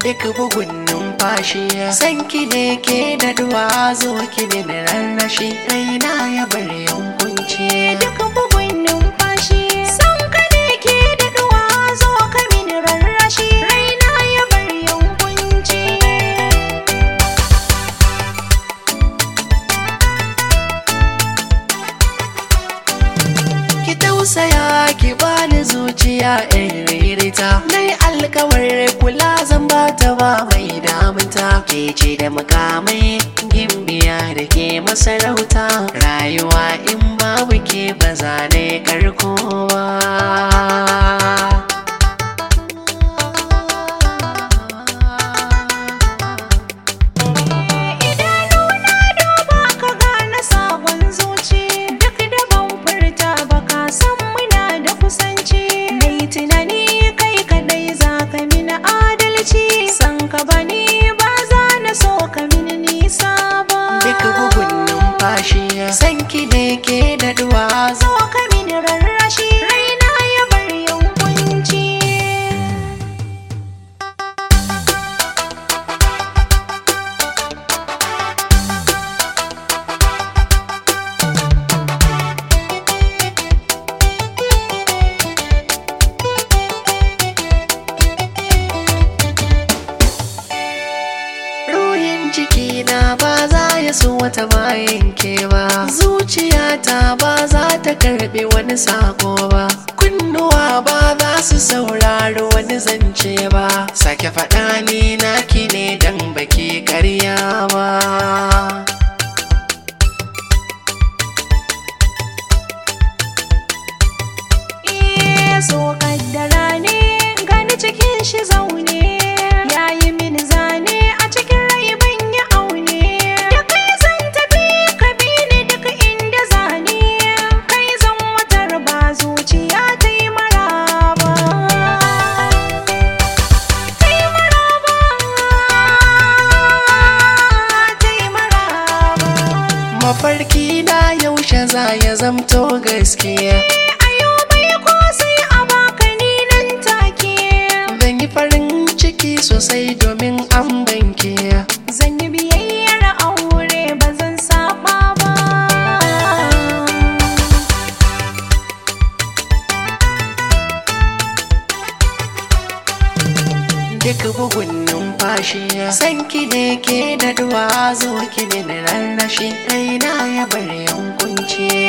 duk bugun numfashi san ki ne ke da duwa zo ki ne da rarrashi raina ya bar yankunci duk bugun numfashi san ka ne ke daɗuwa zo ka mini rarrashi raina ya bar yankunci ki tausaya ki bani zuciya in ririta nai alkawar kula zan ba ta ba mai damunta ke ce da makamai gimbiya da ke masarauta rayuwa in babu ke ba za ne karko ba idanuna duba ka gane sabon zuci duk da ban furta ba ka san muna da kusanci mai tunani kai kadai za ka mini adalci san ka bani ba za na so ka mini nisa ba duk bugun numfashi san ki ne ke da duwa zo ka mini rarrashi raina ya bar yankunci Ruhin cikina ba za ya so wata bayan ke ba Zuciyata ba za ta karbi wani sako ba Kunnuwa ba za su saurari wani zance ba Sake faɗa ni naki ne dan baki karya ba Eh, so kaddara ne gani cikin shi zaune yayi mini zane a cikin rai ban yi aune da kai zan tafi ka bi ni duk inda zane kai zan watar ba zuciya ta yi maraba ta yi maraba ta yi maraba Mafarki na yaushe za ya zamto gaskiya ayo mai ko sai a baka ni nan take Zan yi farin ciki sosai domin an banke Zan yi biyayyar aure ba zan saba ba. duk bugun numfashi san ki ne ke da duwa zo ki ne da rarrashi raina ya bar yankunci